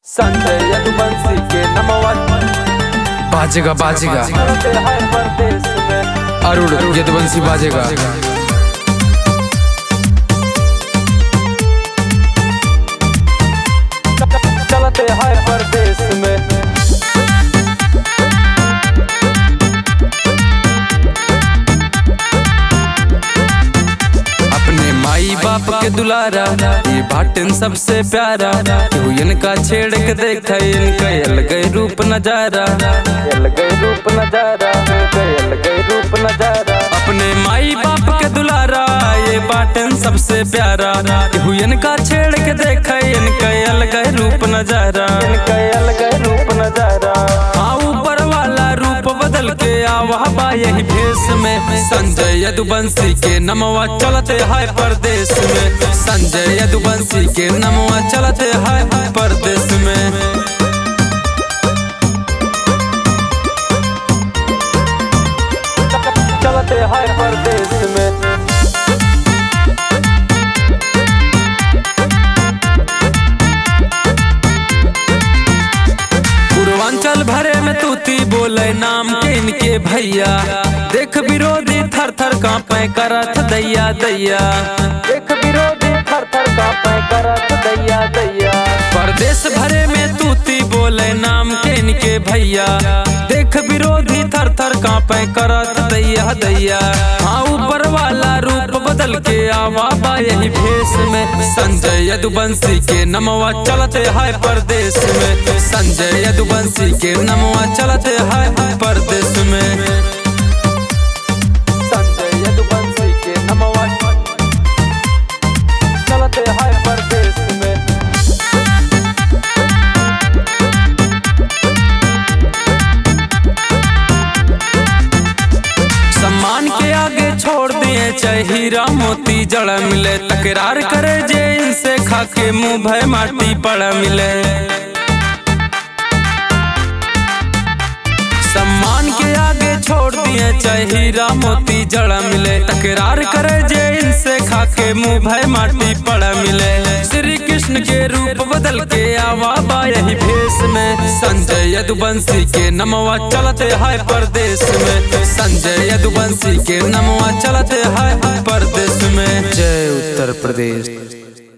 संजय यदुवंशी के नमवा बाजेगा बाजेगा चलते हैं परदेश में अरुण यदुवंशी बाजेगा चलते हैं परदेश में अपने माई बाप के दुलारा ये बाटन सबसे प्यारा तू इनका छेड़ के देख इनका अलग रूप नजारा गए रूप नजारा गए रूप नजारा अपने माई बाप के दुलारा ये बाटन सबसे प्यारा तू इनका छेड़ के देख इनका अलग रूप नजारा गए रूप नजारा हाँ ऊपर वाला रूप बदल के आवा बा यही भेष में संजय यदुवंशी के नमवा चलते है परदेश में संजय यदुवंशी के नमवा चलते है परदेश में चलते हैं परदेश में पूर्वांचल भरे में तूती बोले नाम के इनके भैया देख विरोधी थर थर कांपे करत दैया दैया एक विरोधी थर थर कांपे करत दैया दैया परदेश भरे में तूती बोले नाम के इनके भैया देख विरोधी थर थर कांपे करत दैया दैया हाँ ऊपर वाला रूप बदल के आवा बा यही भेष में संजय यदुवंशी के नमवा चलते है परदेश में संजय यदुवंशी के नमवा चलते है परदेश में संजय यदुवंशी के नमवा चलते हैं परदेश में सम्मान के आगे छोड़ दिए चाहे हीरा मोती जड़ मिले तकरार करे जे इनसे खाके मुंह भय माटी पड़ मिले सम्मान के आगे छोड़ दिए चाहे हीरा मोती जड़ मिले तकरार करे जे इनसे खाके मुंह भय माटी पड़ मिले श्री कृष्ण के रूप बदल के आवा बा यही भेष में संजय यदुवंशी के नमवा चलते है परदेश में संजय यदुवंशी के नमवा चलते है परदेश में जय उत्तर प्रदेश